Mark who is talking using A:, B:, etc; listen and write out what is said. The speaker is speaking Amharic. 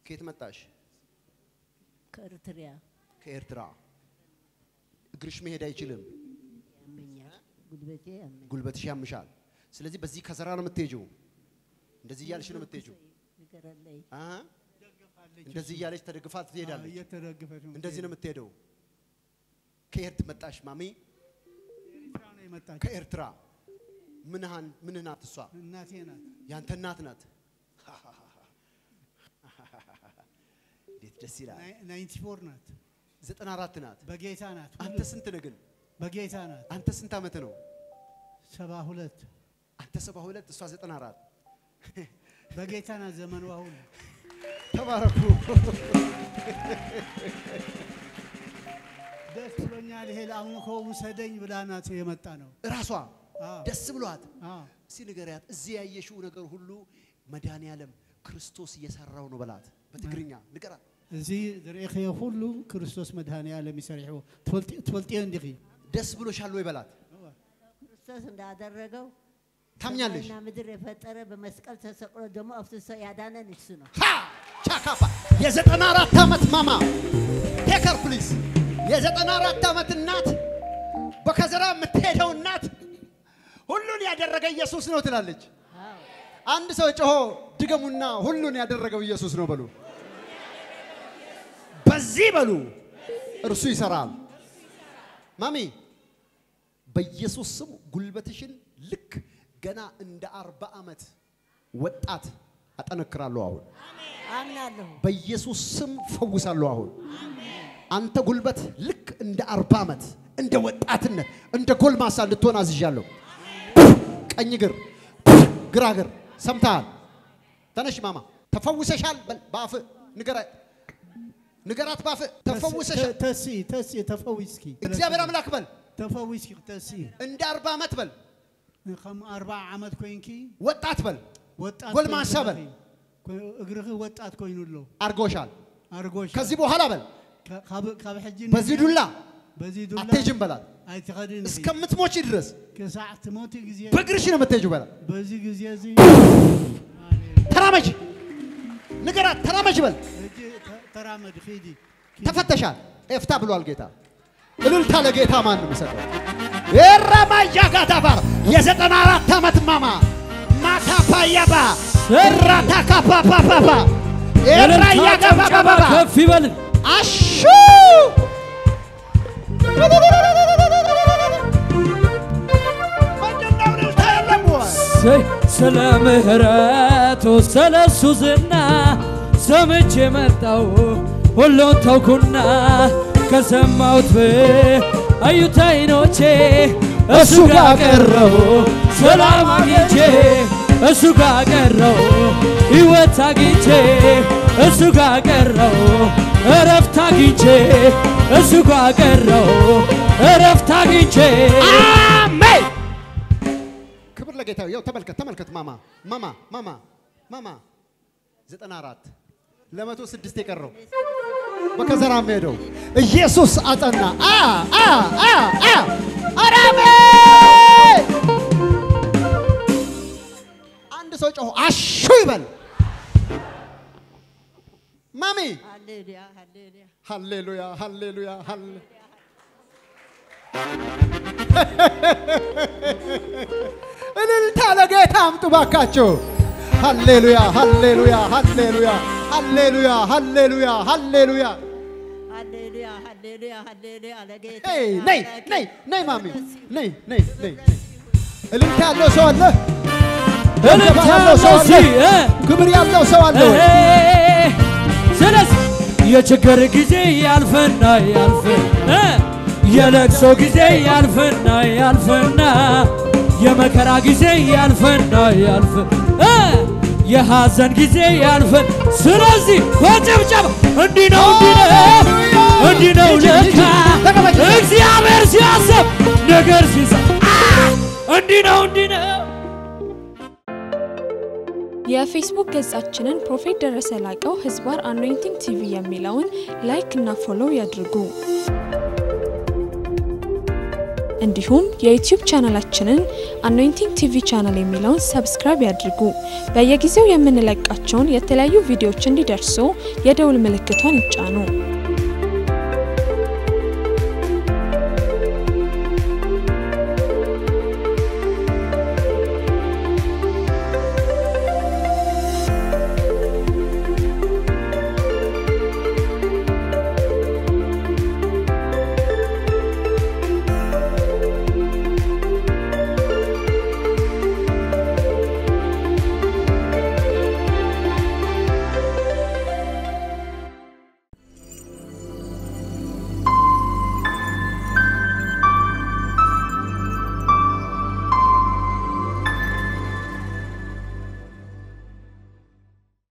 A: ከየት መጣሽ?
B: ከኤርትሪያ
A: ከኤርትራ። እግርሽ መሄድ አይችልም፣
B: ያመኛል፣ ጉልበቴ ያመኛል።
A: ጉልበትሽ ያምሻል። ስለዚህ በዚህ ከዘራ ነው የምትሄጂው። እንደዚህ እያልሽ ነው የምትሄጂው።
B: ንገረለይ
A: አ እንደዚህ እያለች ተደግፋ ትሄዳለች።
C: እየተደገፈች ነው
A: እንደዚህ ነው የምትሄደው። ከኤርት መጣሽ ማሚ?
C: ኤርትራ ነው የመጣች
A: ከኤርትራ ምንሃን ምንህ ናት እሷ?
C: እናቴ ናት።
A: ያንተ እናት ናት። እንዴት ደስ ይላል።
C: ናይንቲ ፎር ናት።
A: ዘጠና አራት ናት።
C: በጌታ ናት።
A: አንተ
C: ሁሉ
A: ስንት ነህ ግን?
C: በጌታ ናት።
A: አንተ ስንት ዓመት ነው?
C: ሰባ ሁለት
A: አንተ ሰባ ሁለት እሷ ዘጠና አራት
C: በጌታ ናት። ዘመኗ ሁሉ
A: ተባረኩ።
C: ደስ ብሎኛል። ይሄ ለአምልኮ ውሰደኝ ብላ ናት የመጣ ነው።
A: እራሷ
C: አዎ።
A: ደስ ብሏት
C: አዎ።
A: እስቲ ንገሪያት፣ እዚህ ያየሽው ነገር ሁሉ መድኃኔ ዓለም ክርስቶስ እየሰራው ነው በላት። በትግርኛ ንገራት።
C: እዚ ዝርኢኽዮ ኩሉ ክርስቶስ መድሃኒ ዓለም ይሰርሕዎ ትፈልጥ- ትፈልጥዮ እንዲኺ
A: ደስ ብሎሻል ወይ በላት።
B: ክርስቶስ እንዳደረገው
A: ታምኛለሽ?
B: ሰማይና ምድር የፈጠረ በመስቀል ተሰቅሎ ደግሞ አፍስሶ ያዳነን እሱ ነው።
A: ሃ ቻካፓ የዘጠና አራት ዓመት ማማ ቴከር ፕሊዝ የዘጠና አራት ዓመት እናት በከዘራ የምትሄደው እናት ሁሉን ያደረገ ኢየሱስ ነው ትላለች።
B: አዎ
A: አንድ ሰው ጮሆ ድገሙና ሁሉን ያደረገው ኢየሱስ ነው በሉ። በዚህ በሉ እርሱ ይሰራል። ማሚ በኢየሱስ ስም ጉልበትሽን ልክ ገና እንደ አርባ ዓመት ወጣት አጠነክራለሁ አሁን
B: አምናለሁ።
A: በኢየሱስ ስም ፈውሳለሁ አሁን አንተ ጉልበት ልክ እንደ አርባ ዓመት እንደ ወጣትነት እንደ ጎልማሳ እንድትሆን አዝዣለሁ። ቀኝ እግር ግራ እግር ሰምተሃል? ተነሽ ማማ ተፈውሰሻል። በል በአፍ ንገራት ንገራት በአፍ ተፈውሰሻል።
C: ተሲ ተሲ ተፈዊስኪ
A: እግዚአብሔር አምላክ በል
C: ተፈዊስኪ ተሲ
A: እንደ አርባ ዓመት በል
C: ከም ኣርባዓ ዓመት ኮንኪ
A: ወጣት በል
C: ወጣት
A: ጎልማሳ
C: ኮይኑ
A: በል።
C: ኮ- እግርኺ ወጣት ኮይኑ ኣሎ
A: አርጎሻል።
C: ኣርጎሽ
A: ከዚህ በኋላ በል
C: ካ- ካብ- ካብ ሕጂ
A: በዚህ ዱላ
C: በዚ ዱላ
A: አትሄጂም በላት
C: ኣይትኸድን ኢኺ።
A: እስከምትሞቺ ድረስ
C: ክሳዕ ትሞቲ ግዜ
A: በእግርሽ ነው የምትሄጂው በላት።
C: በዚ ግዜ እዚ
A: ተራመጅ ንገራት ተራመጅ በል
C: ሕጂ ተ- ተራመድ ኺዲ
A: ተፈተሻል። ኤፍታ ብሏል ጌታ። እልልታ ለጌታ ማን ነው የሚሰጠው? የራማያ ጋዳባር የዘጠና አራት ዓመት ማማ ማታፓያባ እራታ ካፓፓፓባ ኤራያ ጋባባባ
D: ከፍ ይበል።
A: አሹ ምንድነው እልልታ የለም ወይ?
D: እሰይ ስለ ምህረቱ ስለ እሱ ዝና ሰምቼ መጣው ሁሉን ተውኩና ከሰማሁት አዩት አይኖቼ እሱ ጋር ቀረው ሰላም አግኝቼ እሱ ጋር ቀረው ሕይወት አግኝቼ እሱ ጋር ቀረው እረፍት አግኝቼ እሱ ጋር ቀረው እረፍት አግኝቼ
A: አሜን። ክብር ለጌታ ይኸው ተመልከት ተመልከት ማማ ማማ ማማ ማማ ዘጠና አራት ለመቶ ስድስት የቀረው በከዘራ ሄደው ኢየሱስ አጸና አ አ አ አ ኧረ አሜን አንድ ሰው ጮሆ አሹ ይበል ማሚ
B: ሃሌሉያ ሃሌሉያ
A: ሃሌሉያ ሃሌሉያ ሃሌ እልልታ ለጌታ አምጡ ባካቸው። ሃሌሉያ ሃሌሉያ ሃሌሉያ ሃሌሉያ ሃሌሉያ ሃሌሉያ።
B: ሃሌሉያ ሃሌሉያ ሃሌሉያ ለጌታ
A: ነይ ነይ ነይ ነይ ማሚ ነይ ነይ ነይ። እልልታ ያለው ሰው አለ?
D: እልልታ
A: ያለው ሰው አለ?
D: እዚህ እ
A: ክብር ያለው ሰው አለ ወይ?
D: ስለዚህ የችግር ጊዜ ያልፍና ያልፍና የለቅሶ ጊዜ ያልፍና ያልፍና የመከራ ጊዜ ያልፍና ያልፍ እ የሐዘን ጊዜ ያልፍን። ስለዚህ በጭብጨባ እንዲህ ነው እንዲህ ነው እንዲህ ነው ለካ እግዚአብሔር ሲያስብ ነገር ሲሰራ እንዲህ ነው እንዲህ ነው
E: የፌስቡክ ገጻችንን ፕሮፌት ደረሰ ላቀው ህዝባር አኖይንቲንግ ቲቪ የሚለውን ላይክ እና ፎሎው ያድርጉ። እንዲሁም የዩቲዩብ ቻናላችንን አኖይንቲንግ ቲቪ ቻናል የሚለውን ሰብስክራይብ ያድርጉ። በየጊዜው የምንለቃቸውን የተለያዩ ቪዲዮዎች እንዲደርሱ የደውል ምልክቷን ይጫኑ።